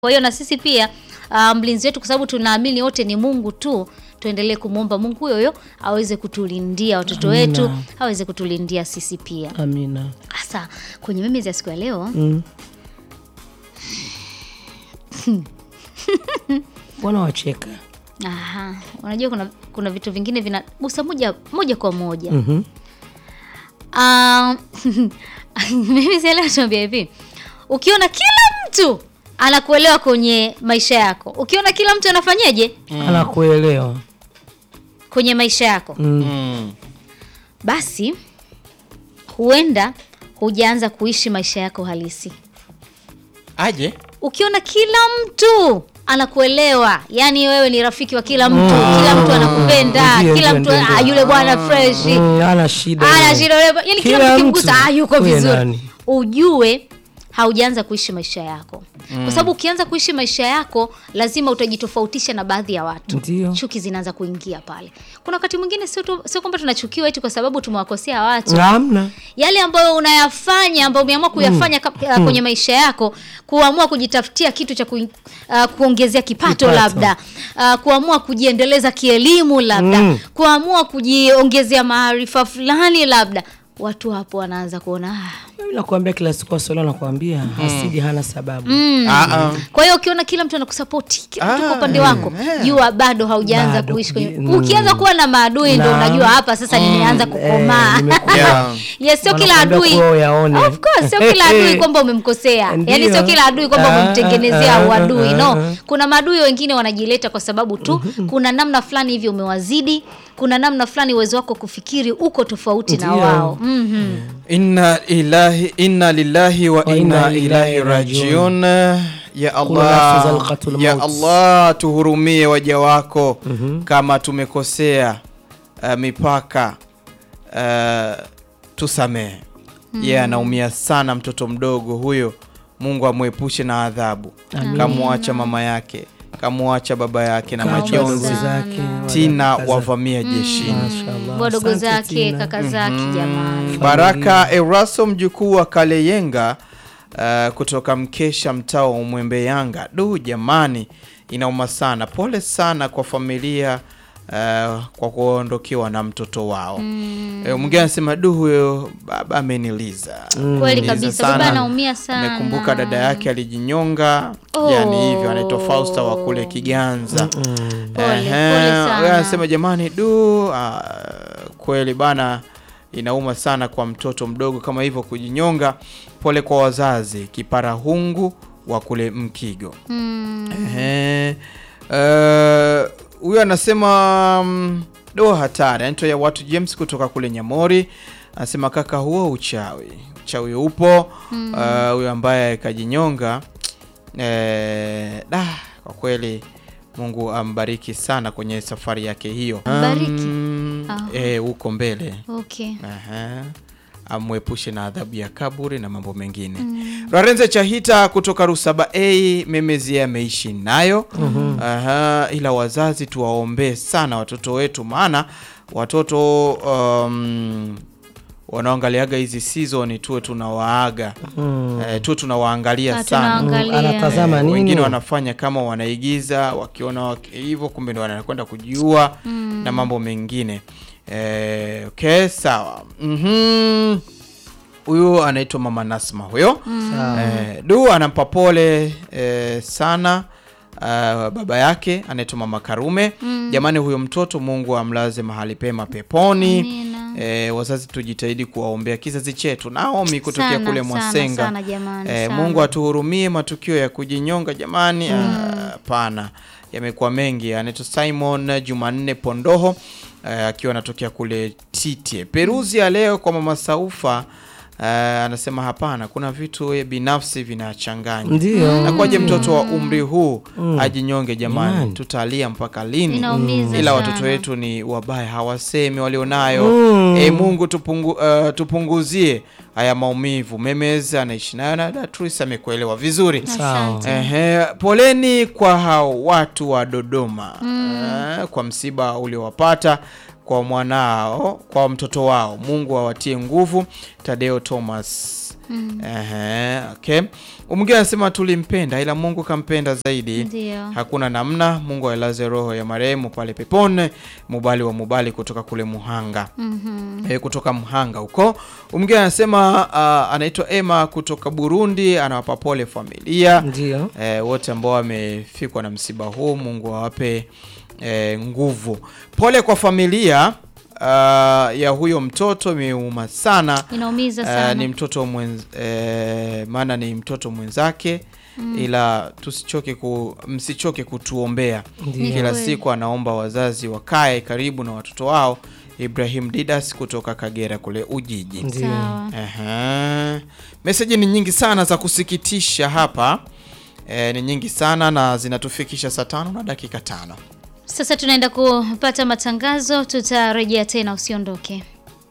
Kwa hiyo na sisi pia uh, mlinzi wetu, kwa sababu tunaamini wote ni Mungu tu, tuendelee kumwomba Mungu huyo huyo aweze kutulindia watoto Amina. wetu, aweze kutulindia sisi pia. Amina. Sasa kwenye mimi za siku ya leo Mm. Mbona wacheka? aha, unajua kuna, kuna vitu vingine vinagusa moja moja kwa moja Mhm. Ah, mimi sielewa tuambia hivi, ukiona kila mtu anakuelewa kwenye maisha yako, ukiona kila mtu anafanyaje Anakuelewa. kwenye maisha yako, Mm. Mm. basi huenda hujaanza kuishi maisha yako halisi. Aje? Ukiona kila mtu anakuelewa, yani wewe ni rafiki wa kila mtu, kila mtu anakupenda, Ndio, kila ndio, mtu ndio, ndio. ah, yule bwana fresh Mm, ana shida. ana yeye. shida yule- yani kila, Kila mtu kimgusa mtu. ah, yuko Wewe vizuri nani? ujue haujaanza kuishi maisha yako kwa sababu ukianza kuishi maisha yako lazima utajitofautisha na baadhi ya watu Ndio. chuki zinaanza kuingia pale kuna wakati mwingine sio tu- sio kwamba tunachukiwa eti kwa sababu tumewakosea watu Hamna. yale ambayo unayafanya ambayo umeamua kuyafanya ka- uh, kwenye maisha yako kuamua kujitafutia kitu cha ku, uh, kuongezea kipato, Kipato. labda uh, kuamua kujiendeleza kielimu labda Mm. kuamua kujiongezea maarifa fulani labda watu hapo wanaanza kuona ah, Mimi nakwambia kila siku Waswahili nakwambia hasidi hana sababu. Ah, ah. kwa hiyo ukiona kila mtu anakusapoti kila mtu kwa Ah, upande wako eh. jua bado haujaanza Bado kuishi kwenye kuji- ukianza kuwa na maadui ndo Na- unajua hapa sasa nimeanza kukomaa Eh, nimekuwa- Yeah. yes sio kila Wanakuambia adui kuwa uyaone. of course sio kila adui kwamba umemkosea Ndio. yani sio kila adui kwamba Ah, umemtengenezea ah, uadui ah, no ah. kuna maadui wengine wanajileta kwa sababu tu kuna namna fulani hivi umewazidi kuna namna fulani uwezo wako kufikiri uko tofauti na Ndio. wao Mhm. Inna ilahi inna lillahi wa Wa inna inna ilahi ilaihi rajiun. Ya Kullu nafsin Allah, za'iqatul ya maut. Allah, tuhurumie waja wako kama tumekosea uh, mipaka uh, tusamehe. Yeye anaumia sana, mtoto mdogo huyo. Mungu amwepushe na adhabu. Kamwacha mama yake, kamwacha baba yake na Kaomba majonzi sana. zake tina wakaza- wavamia jeshini. Mashallah. wadogo Asante zake Tina. kaka zake jamani Baraka Eraso mjukuu wa Kaleyenga uh, kutoka Mkesha mtaa wa Umwembe Yanga. Du jamani, inauma sana. Pole sana kwa familia uh, kwa kuondokewa na mtoto wao. Mm. E, mwingine anasema du, huyo baba ameniliza. kweli Liza kabisa sana. baba anaumia sana Amekumbuka dada yake alijinyonga, Oh. yani hivyo anaitwa Fausta wa kule Kiganza. Pole, Ehe, pole sana. wewe anasema jamani, du ah, kweli bana, inauma sana kwa mtoto mdogo kama hivyo kujinyonga. Pole kwa wazazi, kiparahungu wa kule Mkigo. Mm. Ehe, eh, huyo anasema mm, do hatari, anaitwa ya watu James kutoka kule Nyamori, anasema kaka, huo uchawi, uchawi upo. Eh, huyo ambaye kajinyonga eh, da, kwa kweli Mungu ambariki sana kwenye safari yake hiyo. Mbariki? Mm, Ah. eh, huko mbele okay Aha. amwepushe na adhabu ya kaburi na mambo mengine. Rarenze Chahita kutoka Rusaba A memezi yeye ameishi nayo. Aha, ila wazazi tuwaombee sana watoto wetu, maana watoto um, wanaoangaliaga hizi season tuwe tunawaaga eh, tuwe tunawaangalia Ah, sana tunaangalia. Anatazama Eh, nini? wengine wanafanya kama wanaigiza wakiona waki- hivyo kumbe ndo wanakwenda kujiua na mambo mengine eh, okay sawa Mhm. huyu anaitwa mama Nasma huyo Sawa. eh, du anampa pole eh, sana uh, baba yake anaitwa mama Karume jamani huyo mtoto Mungu amlaze mahali pema peponi Amina. eh, wazazi tujitahidi kuwaombea kizazi chetu Naomi kutokea Sana, kule sana, Mwasenga sana jamani, eh, sana. Mungu atuhurumie matukio ya kujinyonga jamani hapana yamekuwa mengi anaitwa Simon Jumanne Pondoho eh, akiwa anatokea kule Titie Peruzi ya leo kwa mama Saufa eh, anasema hapana kuna vitu eh, binafsi vinachanganya Ndio. nakwaje mtoto wa umri huu ajinyonge jamani Jamani. tutalia mpaka lini Inaumiza ila sana. watoto wetu ni wabaya hawasemi walionayo Mm. e, Mungu tupungu, uh, tupunguzie haya maumivu Memez anaishi nayo na Datris amekuelewa vizuri Sawa. Asante. Ehe, poleni kwa hao watu wa Dodoma eh, kwa msiba uliowapata kwa mwanao kwa mtoto wao mungu awatie nguvu tadeo thomas Ehe, okay. mwingine anasema tulimpenda ila mungu kampenda zaidi Ndio. hakuna namna mungu ailaze roho ya marehemu pale pepone mubali wa mubali kutoka kule muhanga Mhm. e, kutoka mhanga huko mwingine anasema uh, anaitwa ema kutoka burundi anawapa pole familia Ndio. e, wote ambao wamefikwa na msiba huu mungu awape e, nguvu pole kwa familia uh, ya huyo mtoto imeuma sana Inaumiza Uh, sana. ni mtoto mwenz, eh, maana ni mtoto mwenzake ila tusichoke ku, msichoke kutuombea Ndio. kila kweli. siku anaomba wazazi wakae karibu na watoto wao ibrahim didas kutoka kagera kule ujiji Ndio. Sawa. Aha. meseji ni nyingi sana za kusikitisha hapa e, ni nyingi sana na zinatufikisha saa tano na dakika tano Sasa tunaenda kupata matangazo, tutarejea tena, usiondoke.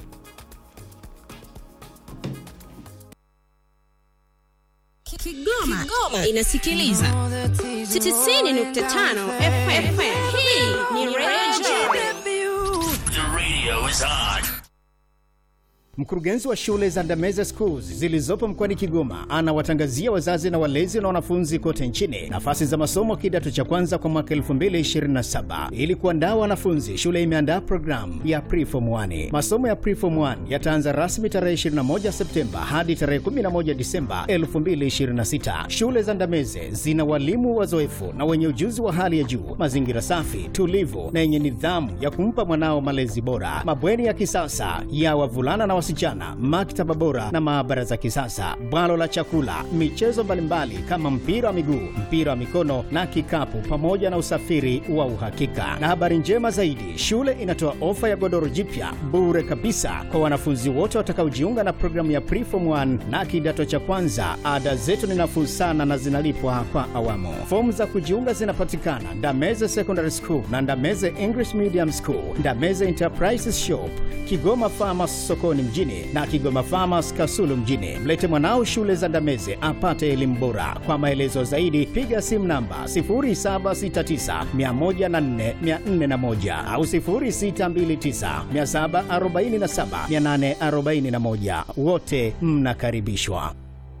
Kigoma, Kigoma inasikiliza 90.5 FM. Hii ni Radio The radio is on. Mkurugenzi wa shule za Ndameze Schools zilizopo mkoani Kigoma anawatangazia wazazi na walezi na wanafunzi kote nchini nafasi za masomo kidato cha kwanza kwa mwaka 2027. Ili kuandaa wanafunzi, shule imeandaa programu ya Preform 1. Masomo ya Preform 1 yataanza rasmi tarehe 21 Septemba hadi tarehe 11 Disemba 2026. Shule za Ndameze zina walimu wazoefu na wenye ujuzi wa hali ya juu, mazingira safi, tulivu na yenye nidhamu ya kumpa mwanao malezi bora, mabweni ya kisasa ya wavulana na wasichana, maktaba bora na maabara za kisasa, bwalo la chakula, michezo mbalimbali kama mpira wa miguu, mpira wa mikono na kikapu, pamoja na usafiri wa uhakika. Na habari njema zaidi, shule inatoa ofa ya godoro jipya bure kabisa kwa wanafunzi wote watakaojiunga na programu ya Preform 1 na kidato cha kwanza. Ada zetu ni nafuu sana na zinalipwa kwa awamu. Fomu za kujiunga zinapatikana Ndameze Secondary School na Ndameze English Medium School, Ndameze Enterprises Shop, Kigoma Farmers sokoni mjini na Kigoma Farmers Kasulu mjini. Mlete mwanao shule za Ndameze apate elimu bora. Kwa maelezo zaidi piga simu namba 0769104401 au 0629747841. Wote mnakaribishwa.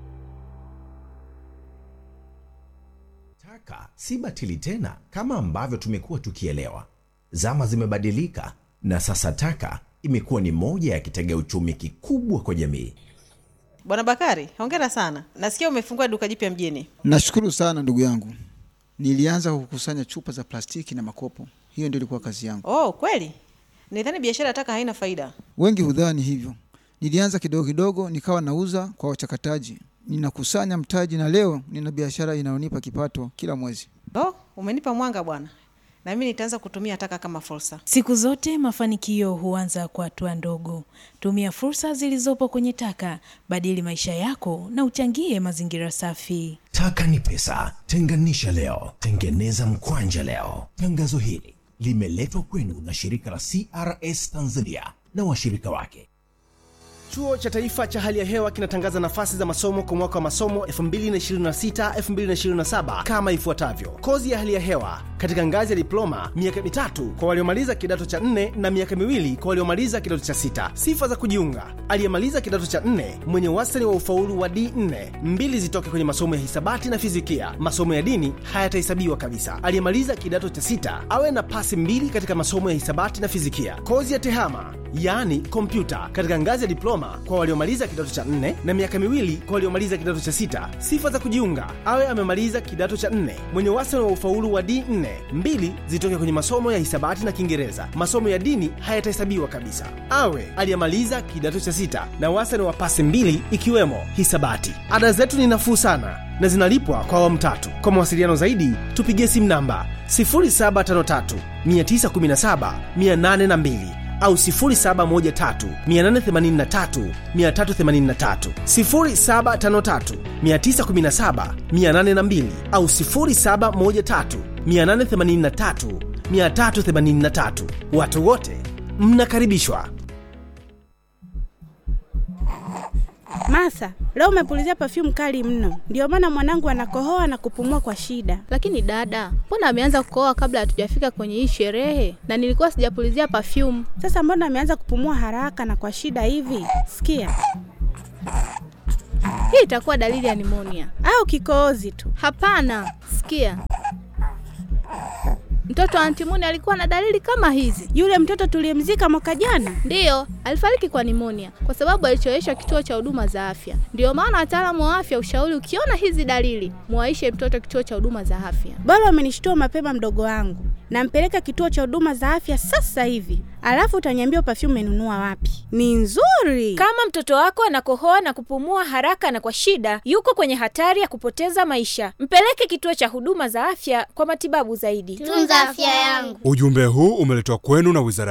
Taka si batili tena kama ambavyo tumekuwa tukielewa. Zama zimebadilika na sasa taka imekuwa ni moja ya kitega uchumi kikubwa kwa jamii. Bwana Bakari, hongera sana. Nasikia umefungua duka jipya mjini. Nashukuru sana ndugu yangu. Nilianza kukusanya chupa za plastiki na makopo, hiyo ndio ilikuwa kazi yangu. Oh, kweli? Nidhani biashara ya taka haina faida. Wengi hudhani hivyo. Nilianza kidogo kidogo, nikawa nauza kwa wachakataji, ninakusanya mtaji, na leo nina biashara inayonipa kipato kila mwezi. Oh, umenipa mwanga bwana, na mimi nitaanza kutumia taka kama fursa. Siku zote mafanikio huanza kwa hatua ndogo. Tumia fursa zilizopo kwenye taka, badili maisha yako na uchangie mazingira safi. Taka ni pesa, tenganisha leo, tengeneza mkwanja leo. Tangazo hili limeletwa kwenu na shirika la CRS Tanzania na washirika wake. Chuo cha Taifa cha Hali ya Hewa kinatangaza nafasi za masomo kwa mwaka wa masomo 2026-2027 kama ifuatavyo: kozi ya hali ya hewa katika ngazi ya diploma, miaka mitatu kwa waliomaliza kidato cha nne na miaka miwili kwa waliomaliza kidato cha sita. Sifa za kujiunga: aliyemaliza kidato cha nne mwenye wastani wa ufaulu wa D4, mbili zitoke kwenye masomo ya hisabati na fizikia. Masomo ya dini hayatahesabiwa kabisa. Aliyemaliza kidato cha sita awe na pasi mbili katika masomo ya hisabati na fizikia. Kozi ya tehama yaani kompyuta katika ngazi ya diploma kwa waliomaliza kidato cha nne na miaka miwili kwa waliomaliza kidato cha sita. Sifa za kujiunga: awe amemaliza kidato cha nne mwenye wastani wa ufaulu wa D4, mbili zitoke kwenye masomo ya hisabati na Kiingereza. Masomo ya dini hayatahesabiwa kabisa. Awe aliyemaliza kidato cha sita na wastani wa pasi mbili ikiwemo hisabati. Ada zetu ni nafuu sana na zinalipwa kwa awamu tatu. Kwa mawasiliano zaidi tupigie simu namba 0753 917 802 au 0713883383 0753917812 au 0713883383. Watu wote mnakaribishwa. Masa, leo umepulizia perfume kali mno, ndio maana mwanangu anakohoa na kupumua kwa shida. Lakini dada, mbona ameanza kukohoa kabla hatujafika kwenye hii sherehe? Na nilikuwa sijapulizia perfume. Sasa mbona ameanza kupumua haraka na kwa shida hivi? Sikia Hii itakuwa dalili ya nimonia au kikohozi tu. Hapana, sikia, mtoto wa antimuni alikuwa na dalili kama hizi. Yule mtoto tuliyemzika mwaka jana, ndiyo alifariki kwa nimonia kwa sababu alichoweshwa kituo cha huduma za afya. Ndiyo maana wataalamu wa afya ushauri, ukiona hizi dalili, muwaishe mtoto kituo cha huduma za afya. Bora umenishtua mapema, mdogo wangu. Nampeleka kituo cha huduma za afya sasa hivi, alafu utaniambia perfume umenunua wapi. Ni nzuri. Kama mtoto wako anakohoa na kupumua haraka na kwa shida, yuko kwenye hatari ya kupoteza maisha. Mpeleke kituo cha huduma za afya kwa matibabu zaidi. Tunza afya yangu. Ujumbe huu umeletwa kwenu na Wizara